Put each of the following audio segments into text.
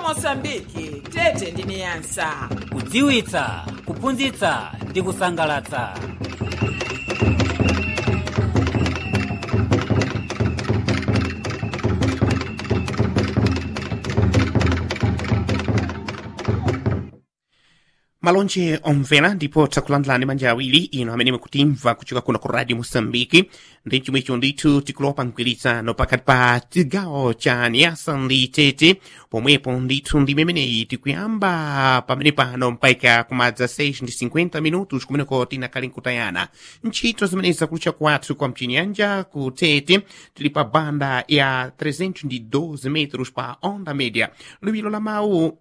mosambiki tete ndi niyasa kudziwitsa kuphunzitsa ndi kusangalatsa malonje omvera ndipo takulandilani manja awiri ino amene mukutimva kuchoka kuno ku radio mosambiki ndi chomwecho ndithu tikulopa mgwirizano pakati pa chigawo cha niyasa ndi tete pomwepo ndithu ndi memeneyi tikuyamba pamene pano mpaka kumadza 6 ndi 50 minutos kumeneko tinakali nkutayana ntchito zimene zakulucha kwathu kwa mchinyanja ku tete tili pa banda ya 312 metros pa onda média liwiro la mawu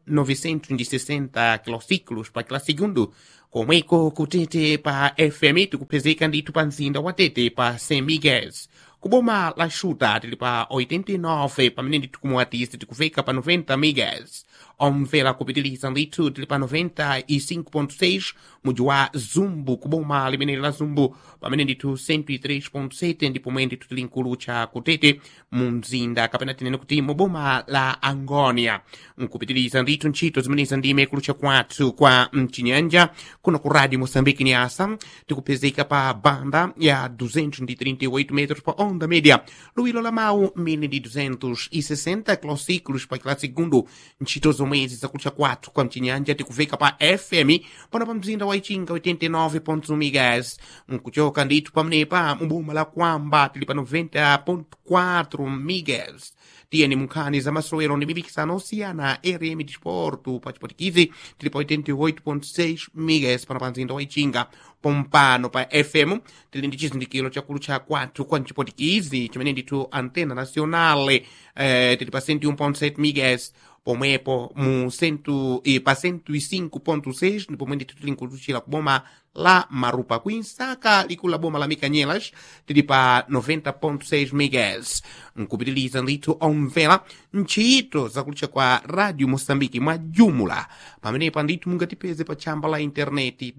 960 kilociclos pa kila segundo komweko kutete pa fm tikupezeka ndithu pa mzinda wa tete pa st miguels kuboma la xuta tili pa 89 pamene ndithu kumuwatisi tikufika pa 90 megas omvera kupitiliza ndithu tili pa 95.6 muji wa zumbu kuboma limeneli la zumbu pamene ndithu 103.7 ndipo mwe ndithu tili nkulucha kutete mu mzinda kapena tinene kuti mu boma la angonia nkupitiliza ndithu ntchito zimenezi ndime kulucha kwathu kwa mchinyanja kuno ku radio moçambique niasa tikupezeka pa banda ya 238 metros pa onda média luwiro la mawu mini ndi 260 kilociclos pa kila segundo ntchito zomwezi zakulucha kwathu kwa mchinyanja tikufika pa fm pano pa mzinda wa ichinga 89.1 megas nkuchoka ndithu pamenepa mu boma la kwamba tili pa 90.4 megas tiyeni munkhani za masowero ndi mipikisano osiyana rm disporto pa chipotikizi tili pa 88.6 megas pano pa mzinda wa ichinga pompano pa fm tili ndi chizindikiro chakulu cha kwathu kwa mchipotikizi chimene ndithu antena nacionale eh, tili pa 101.7 megas pomwepo mu centu, eh, pa 105.6 ndipo pomwe ndithu tili nkuluchira kuboma la marupa kuinsaka likulu la boma la mikanyelas tili pa 90.6 megas nkupitiliza ndithu omvera ntchito zakulucha kwa radio moçambike mwa jumula pamenepa ndithu mungatipeze pa tchamba la intaneti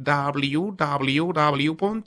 www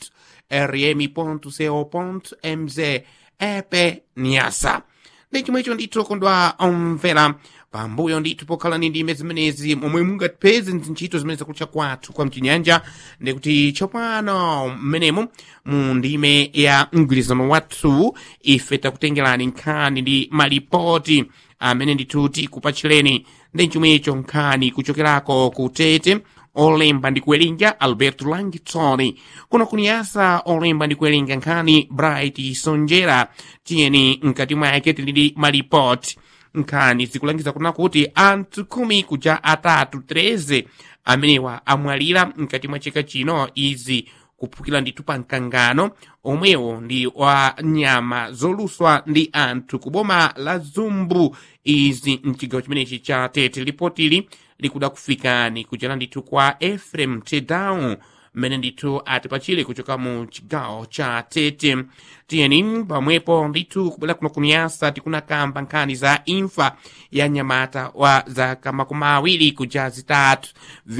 rm co mz epe nyasa ndi chomwecho ndithu kondwa omvera pambuyo ndithu pokhala ndi ndime zimenezi momwe mungatipeze ntchito zimene zakulucha kwathu kwa mchinyanja ndikuti tsopano mmenemo mu ndime ya mgwirizano wathu ife takutengerani nkhani ndi malipoti amene ndithu tikupachireni ndi chomwecho nkhani kuchokerako kutete olemba ndi kuwerenga alberto langitoni kuno kuniyasa olemba ndi kuwerenga nkhani bright sonjera tiyeni mkati mwake tili ndi malipoti nkhani zikulangiza kuna kuti anthu khumi kuja atatu 13 amenewa amwalira mkati mwa chaka chino izi kuphukira ndithu pa mkangano omwewo ndi wa nyama zoluswa ndi anthu kuboma la zumbu izi mchigawo chimenechi cha tete lipotili likuda kufikani kuchera ndithu kwa efrem tedown mmene ndithu atipachire kuchoka mu chigawo cha tete tiyeni pamwepo ndithu kubwera kuno kuniyasa tikunakamba nkhani za imfa ya nyamata wa zaka makumi awiri kuja zitatu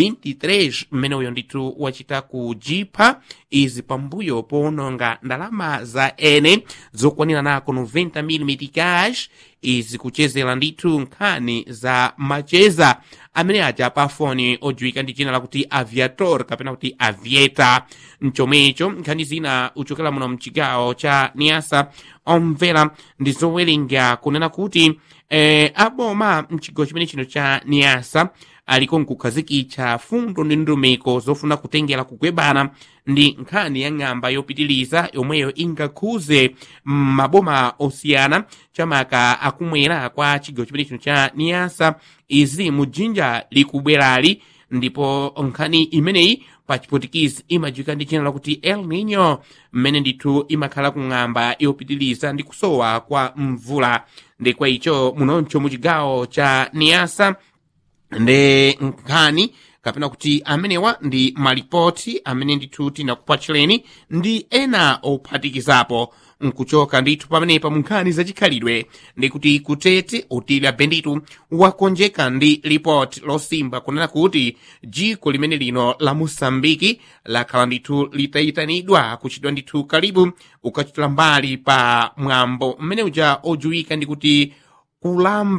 23 mmene uyo ndithu wachita kujipha izi pambuyo powononga ndalama za ene zokwanira nako 90 mm cash izi kuchezera ndithu nkhani za macheza amene aja pa foni odziwika ndi dzina lakuti aviator kapena kuti avieta mchomwecho nkhani zina uchokera muno mchigawo cha niasa omvera ndi zowerenga kunena kuti eh, aboma mchigawo chimene chino cha niasa aliko nkukhazikitsa fundo ndi ndumiko zofuna kutengera kugwebana ndi nkhani ya ng'amba yopitiliza yomweyo ingakhuze maboma osiyana chamaka akumwera kwa chigawo chimene chino cha niyasa izi mujinja likubwerali ndipo nkhani imeneyi pa chipotikizi imadziwika ndi dzina lakuti el nino mmene ndithu imakhala kung'amba yopitiliza ndi kusowa kwa mvula ndi kwa icho munoncho mu chigawo cha niyasa ndi nkhani kapena kuti amenewa ndi malipoti amene ndithu tinakupatchireni ndi ena ophatikizapo nkuchoka ndithu pamenepa mu nkhani zachikhalidwe ndikuti kutete utili benditu wakonjeka ndi lipoti losimba kunena kuti dziko limene lino la mosambiki lakhala ndithu litayitanidwa kuchitidwa ndithu kalibu ukachitira mbali pa mwambo mmene uja odziwika ndikuti kulamba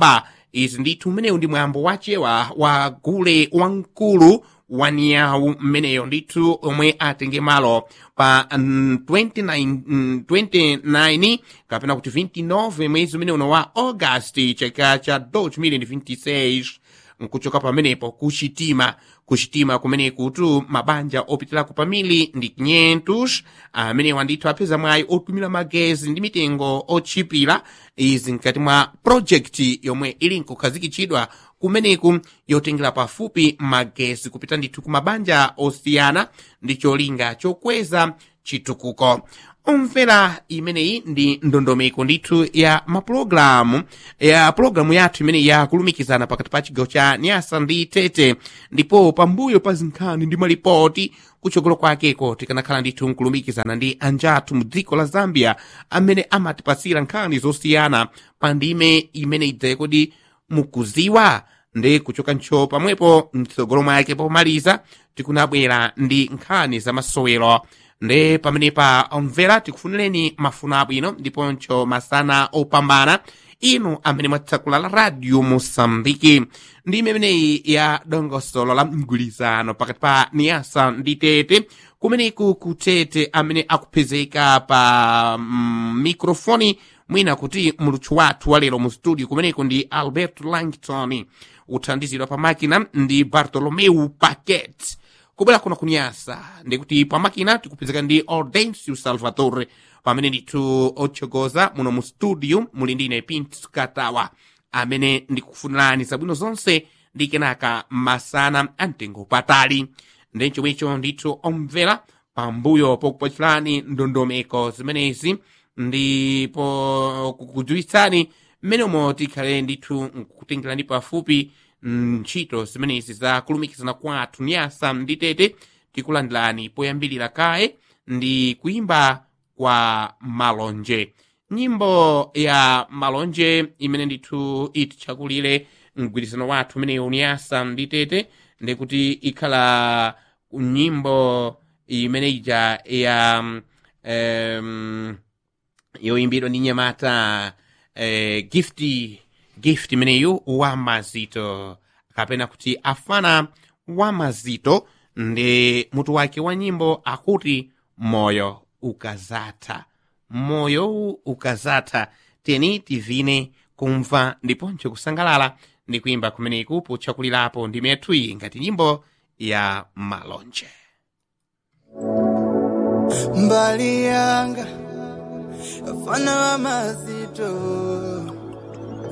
izi ndithu mmenewu ndi mwambo wachewa wa gule wamkulu wa niyawu mmeneyo ndithu omwe atenge malo pa mm, 29, mm, 29 kapena kuti 29 mwezi umene uno wa augasti chaka cha 2026 nkuchoka pamenepo kuchitima kuchitima kumene kutu mabanja opitirako pamili ndi 500 amenewa ndithu apeza mwayi otumira magezi ndi mitengo otchipira izi mkati mwa projekti yomwe ili nkukhazikitsidwa kumeneku yotengera pafupi magezi kupita ndithu ku mabanja osiyana ndi cholinga chokweza chitukuko omvera imeneyi ndi ndondomeko ndithu ya mapulogalamu ya pulogalamu yathu imene yakulumikizana pakati pa chigawo cha nyasa ndi tete ndipo pambuyo pa zinkhani ndi malipoti kuchokolo kwakeko tikanakhala ndithu nkulumikizana ndi anjathu mu dziko la zambia amene amatipasira nkhani zosiyana pa ndime imene idzaye kodi mukuziwa ndi kuchoka ntcho pamwepo mtsogolo mwake pomaliza tikunabwera ndi nkhani za masowero ndi pamenepa omvera tikufunireni mafuno abwino ndiponso masana opambana inu amene mwatsekula la radio mosambiki ndi imeneyi ya dongosolo la mgwirizano pakati pa niyasa ndi tete kumeneku kutete amene akupezeka pa mm, mikrofoni mwina kuti muluthu wathu walero mu studio kumeneku ndi albert langton uthandizidwa pa makina ndi bartolomeu paquet kubwera kuno kunyasa ndikuti pamakina tikupezeka ndi audencio salvatore pamene ndithu otsogoza muno mu studio muli ndine pint katawa amene ndikufunirani zabwino zonse ndi kenaka masana amtengo patali ndi chomwecho ndithu omvera pambuyo pokupatsirani ndondomeko zimenezi ndipo kukudziwitsani mmenemo tikhale ndithu nkutengerani pafupi ntchito zimenezi za kulumikizana kwathu nyasa ndi tete tikulandilani poyambirira kaye ndi kuimba kwa malonje nyimbo ya malonje imene ndithu ititchakulire mgwirizano wathu umenewu nyasa ndi tete ndikuti ikhala nyimbo imene ija ya um, yoyimbidwa ndi nyamata eh, gifti gift imeneyu wa mazito kapena kuti afana wa mazito ndi mutu wake wa nyimbo akuti moyo ukazatha moyo ukazatha teni tivine kumva ndiponso kusangalala ndi kuimba kumeneku potchakulirapo ndi methuyi ngati nyimbo ya malonje mbali yanga afana wa mazito